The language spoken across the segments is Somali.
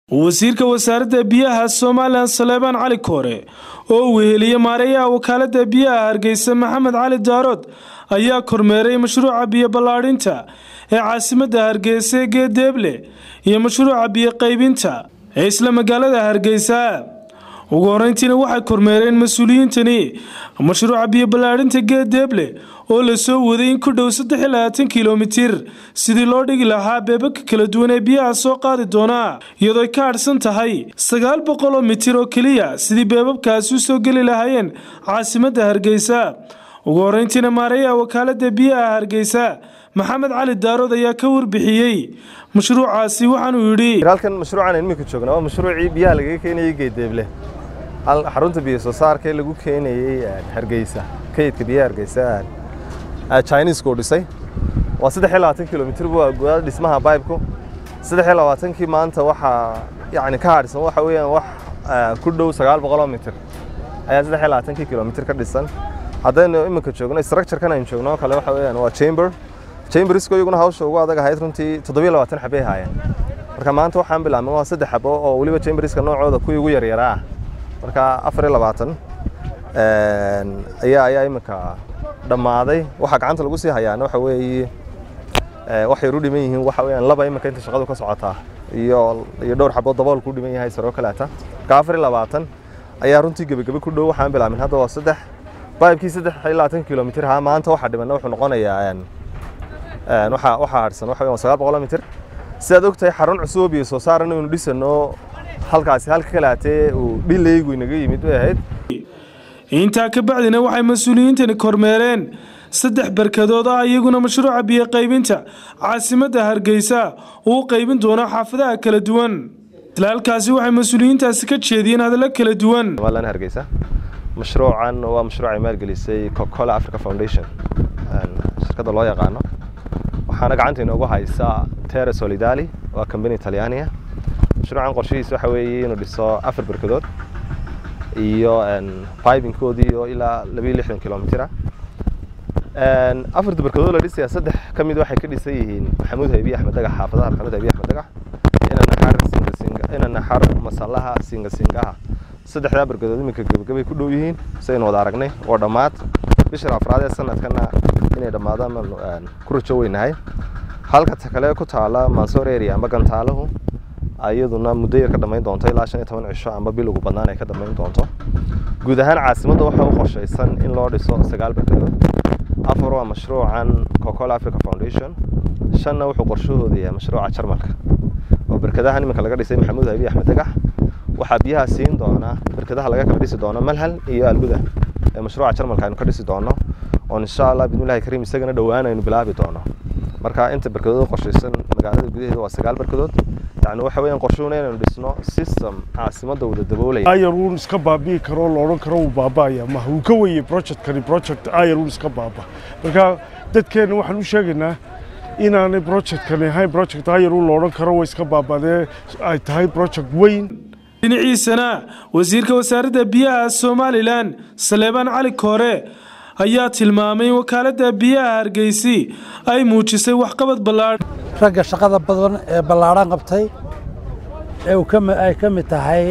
wasiirka wasaaradda biyaha somalilan saleebaan cali koore oo uu weheliye maareeyaha wakaalada biyaha hargeysa maxamed cali daarood ayaa kormeeray mashruuca biyo ballaadhinta ee caasimadda hargeysa ee geedeeble iyo mashruuca biyo qaybinta ee isla magaalada hargeysa ugu horeyntiina waxay kormeereen mas-uuliyiintani mashruuca biyo ballaadhinta geedeeble oo lasoo waday in ku dhow saddex iyo labaatan kilomitir sidii loo dhigi lahaa beebabka kala duwan ee biyaha soo qaadi doonaa iyadoo ay ka hadhsan tahay sagaal boqol oo mitir oo keliya sidii beebabkaasi u soo geli lahaayeen caasimadda hargeysa ugu horeyntiina maareeyaha wakaalada biyaha hargeysa maxamed cali daarood ayaa ka warbixiyey mashruucaasi waxaanuu yidhi halkan mashruucan imika joogna waa mashruucii biyaha lagaga keenayey geedeeble xarunta biyo soo saarka ee lagu keenayey hargeysa kaydka biyaha hargeysa chinisku dhisay waa saddex iyo labaatan kilomitir waa dhismaha bibku saddex iyo labaatankii maanta waxaa yani ka hadhsan waxa weeyaan wax ku dhow sagaal boqoloo mitir ayaa saddex iyo labaatankii kilomitir ka dhisan haddaynu iminka joogno structurekan aynu joogno kale waxa weeyaan waa chamber chambersku iyaguna hawsha ugu adag ahayd runtii toddobiyo labaatan xabay haayeen marka maanta waxaan bilaabnay waa saddex xabo oo weliba chamberska noocooda kuwii ugu yaryaraa ah marka afar iyo labaatan ayaa ayaa iminka dhammaaday waxaa gacanta lagu sii hayaana waxa weeye waxay u dhiman yihiin waxa weeyaan laba iminka inta shaqadu ka socotaa iyo iyo dhowr xabood dabool ku dhiman yahay saroo kaleeta marka afar iyo labaatan ayaa runtii gebagabe ku dhow waxaan bilaabin hadda waa saddex baybkii saddex iyo labaatan kilomitir haa maanta waxaa dhimanna wuxuu noqonayaa waxaa waxaa hadhsan waxa weeyaan sagaal boqol mitir sidaad ogtahay xarun cusub oo biyo soo saaran inuu dhisano halkaasi halka kalaatee uu dhileygu inaga yimid bay ahayd intaa ka bacdina waxay mas-uuliyiintani kormeereen saddex barkadood ah iyaguna mashruuca biyo qaybinta caasimadda hargeysa uu qaybin doono xaafadaha kala duwan isla halkaasi waxay mas-uuliyiintaasi ka jeediyeen hadallo kala duwan somalilan hargeysa mashruucan waa mashruuc ay maalgelisay cocacola africa foundation shirkadda loo yaqaano waxaana gacanta inoogu haysa terra solidali waa kambani talyaaniya mashruucan qorshihiisa waxa weeye inuu dhiso afar barkadood iyo bibinkoodii oo ilaa labayo lixdan kilomitira afarta barkadood la dhisaya saddex ka mid waxay ka dhisan yihiin maxamuud haybiye axmed dagax xaafadaha maxamuud haybiye axmed dagax ina naxar singasinga ina naxar masalaha singasingaha saddexdaa barkadood iminka gebagabay ku dhow yihiin saynu wada aragnay oo dhammaad bishir afraad ee sanadkana inay dhammaadaan ku rajo weynahay halka ta kale ku taala mansoor area amba gantaalahu iyaduna muddo yar ka dhammayn doonto ilaa shan iyo toban cisho amba bil ugu badnaan ay ka dhammayn doonto guud ahaan caasimadda waxaa u qorshaysan in loo dhiso sagaal barkadood afar waa mashruucan cocacola africa foundation shanna wuxuu qorshahooda yahay mashruuca jarmalka oo barkadahan iminka laga dhisay maxamuud habiye axmed dagax waxaa biyaha siin doona barkadaha laga kala dhisi doono malhal iyo alguda ee mashruuca jarmalka aynu ka dhisi doono oo insha allah bidmillahi kariim isagana dhowaan aynu bilaabi doono marka inta barkadood qorshaysan magaalada gudaheeda waa sagaal barkadood yani waxa weeyaan qorshuhuna inaynu dhisno system caasimadda wada daboolaya ayaruun iska baabi'i karo la odhan karo wuu baaba'aya maha wuu ka weyey projectkani project ayaruun iska baaba marka dadkeenna waxaan u sheegaynaa inaanay projectkani ahayn project ayaruun la odhan karo way iska baabadee ay tahay project weyn dhinaciisana wasiirka wasaaradda biyaha somalilan saleebaan cali koore ayaa tilmaamay in wakaaladda biyaha hargeysi ay muujisay waxqabad ballaadhan ragga shaqada badan ee ballaadhan qabtay ee ay ka mid tahay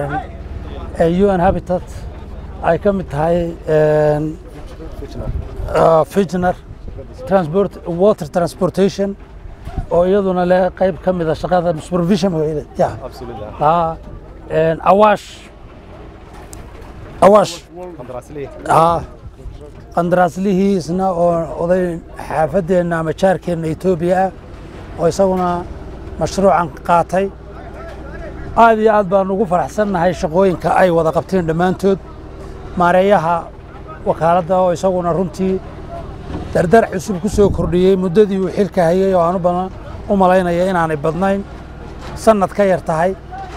un habitat ay ka mid tahay fijner transport water transportation oo iyaduna leh qayb ka mida shaqada supervision awaash awaash qandaraaslihiisna oo oday xaafadeenna ama jaarkeenna etoobiya ah oo isaguna mashruucan qaatay aad iyo aad baan ugu faraxsannahay shaqooyinka ay wada qabteen dhammaantood maareeyaha wakaaladda oo isaguna runtii dardar cusub ku soo kordhiyey muddadii uu xilka hayey oo aanu badan u malaynaya inaanay badnayn sannad ka yar tahay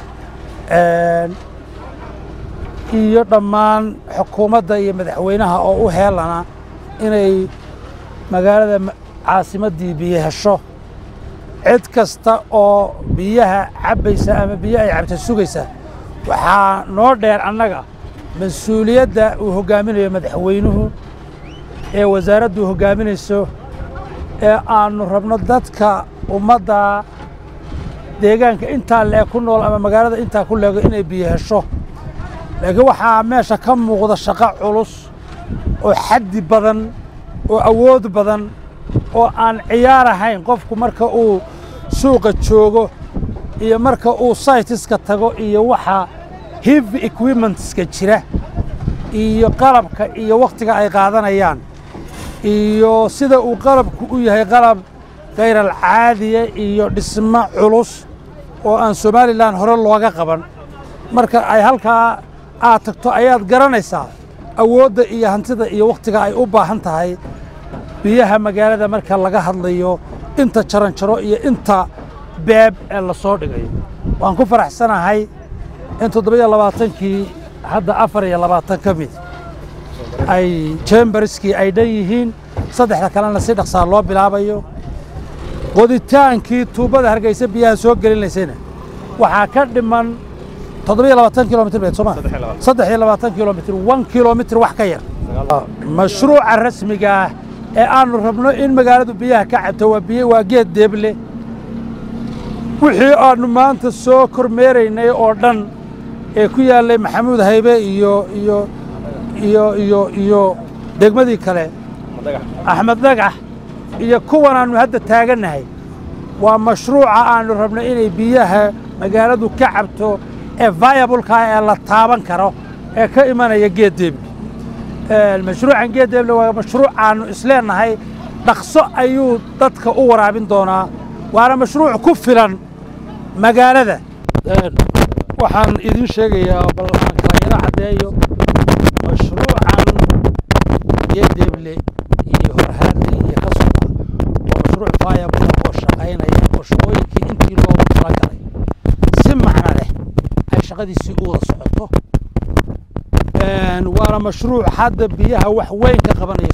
iyo dhammaan xukuumadda iyo madaxweynaha oo u heelana inay magaalada caasimaddii biyo hesho cid kasta oo biyaha cabbaysa ama biyo ay cabta sugaysa waxaa noo dheer annaga mas-uuliyadda uu hoggaaminayo madaxweynuhu ee wasaaraddu hoggaaminayso ee aannu rabno dadka ummadda deegaanka intaa leeg ku nool ama magaalada intaa ku leego inay biyo hesho laakiin waxaa meesha ka muuqda shaqo culus oo xaddi badan oo awood badan oo aan ciyaar ahayn qofku marka uu suuqa joogo iyo marka uu saytiska tago iyo waxa heavy equipmentska jira iyo qalabka iyo wakhtiga ay qaadanayaan iyo sida uu qalabku u yahay qalab khayral caadiya iyo dhismo culus oo aan somalilan hore looga qaban marka ay halkaa aad tagto ayaad garanaysaa awoodda iyo hantida iyo wakhtiga ay u baahan tahay biyaha magaalada marka laga hadlayo inta jaranjaro iyo inta beeb ee la soo dhigayo waan ku faraxsanahay in toddobiyo labaatankii hadda afar iyo labaatan ka mid ay jemberskii ay dhan yihiin saddexda kalena si dhaqsaa loo bilaabayo qoditaankii tuubada hargeysa biyaha soo gelinaysayna waxaa ka dhiman toddobiyo labaatan kilomitr beed sooma saddex iyo labaatan kilomitr one kilomitr wax ka yar mashruuca rasmiga ah ee aanu rabno in magaaladu biyaha ka cabto waa biyo waa geed deeble wixii aanu maanta soo kormeeraynay oo dhan ee ku yaallay maxamuud haybe iyo iyo iyo iyo iyo degmadii kale axmed dhagax iyo kuwan aanu hadda taagannahay waa mashruuca aanu rabno inay biyaha magaaladu ka cabto ee viableka ee la taaban karo ee ka imanaya geed deeble mashruucan geed deeble waa mashruuc aanu isleennahay dhaqso ayuu dadka u waraabin doonaa waana mashruuc ku filan magaalada waxaan idin sheegayaa bal aan kala yaro caddeeyo mashruucan geedeeble iyo horhaadle iyo ka socda waa mashruuc viable oo shaqaynaya oo shaqooyinkii intii loogu talagalay si macno leh ay shaqadiisii u wada socoto waana mashruuc hadda biyaha wax weyn ka qabanaya